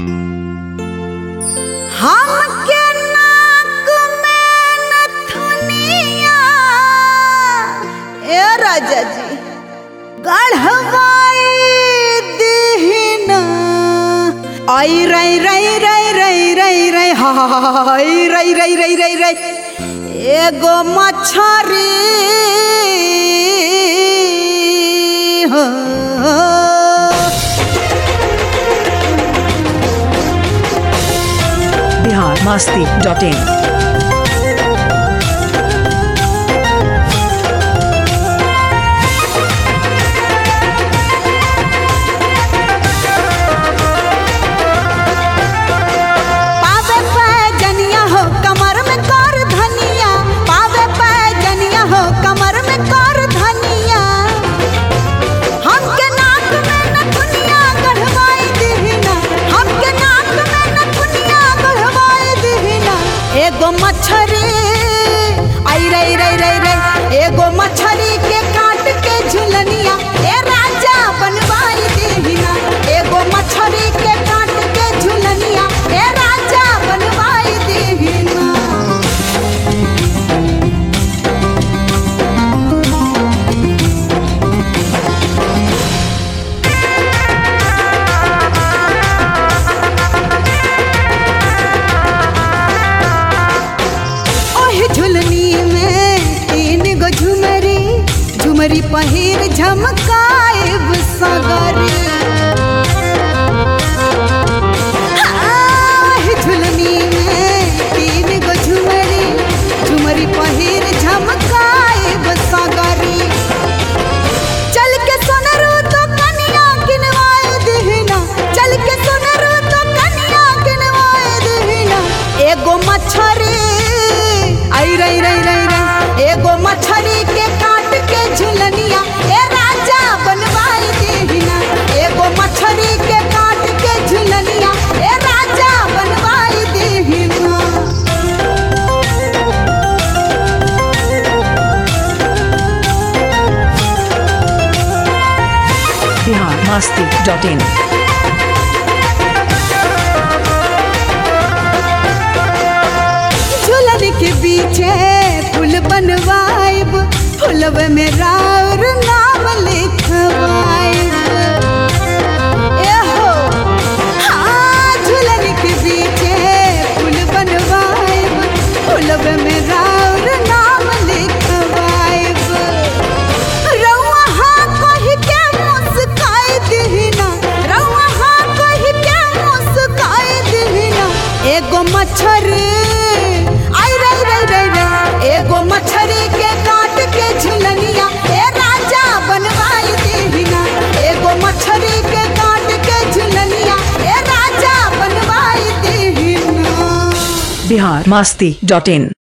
हमके नाक में नथुनिया ए राजा जी गढ़वाई दीना आई रई रई रई रई रई रई हाय रई रई रई रई रई एगो मछरी हो बिहार मस्ती डॉट इन पावे पैजनिया हो कमर में कर धनिया पावे पैजनिया हो कमर में कर धनिया हमके नाक में नथुनिया गढ़वाई दीना हमके नाक में नथुनिया गढ़वाई दीना एगो मछरी आई रई रई रई रई एगो मछरी के काट के झुलनिया ए राजा बनवाई दीना एगो मछरी के काट के झुलनिया ए राजा बनवाई दीना ओह झुलनी में तीन गो झुमरी झुमरी पहिर झमकाएब सगरी आह, झुलनी में तीन गो झुमरी झुमरी पहिर झमकाएब सगरी चल के सोनरू तो कनिया किनवाए दीना चल के सोनरू तो कनिया किनवाए दीना एगो मछरी आई रई रई रई रई एगो मछरी के काट के झुलनिया ए राजा बनवाई दीना एगो मछरी के काट के झुलनिया ए राजा बनवाई दीना बिहार मस्ती डॉट इन झूलन के पीछे फूल बनवाइब फूलब में राउर नाम लिखवाइब ए हो हाँ झूलन के पीछे फूल बनवाइब फूलब में राउर नाम लिखवाइब रउआ हाँ कहि के मुस्काई दीना रउआ हाँ कहि के मुस्काई दीना एगो मछरी आई रई रई रई रई एगो मछरी के काट के झुलनिया ए राजा बनवाई दीना एगो मछरी के काट के झुलनिया ए राजा बनवाई दीना बिहार मस्ती डॉट इन